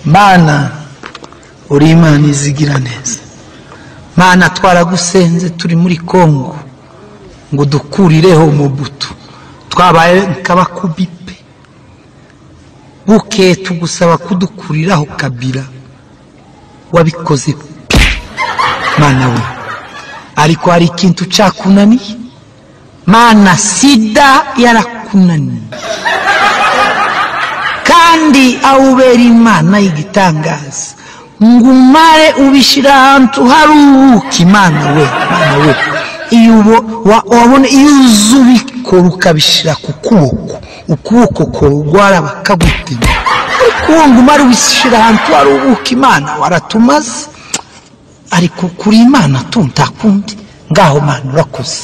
mana uri imana izigira neza mana twaragusenze turi muri kongo ngo dukurireho umubuto twabaye nk'abakubipe bukeye tugusaba kudukuriraho kabira wabikoze pe mana we ariko hari ikintu cakunaniye mana sida yarakunaniye kandi aho ubera imana y'igitangaza ngo umare ubishyira ahantu hari ubuki imana we mana we iyo ubo- wa- wabona iyo uza ubikora ukabishyira ku kuboko ukuboko kurwara bakagutinya ariko uwo ngo umare ubishyira ahantu hari ubuki imana waratumaze ariko kuri imana tu nta kundi ngaho mana urakoze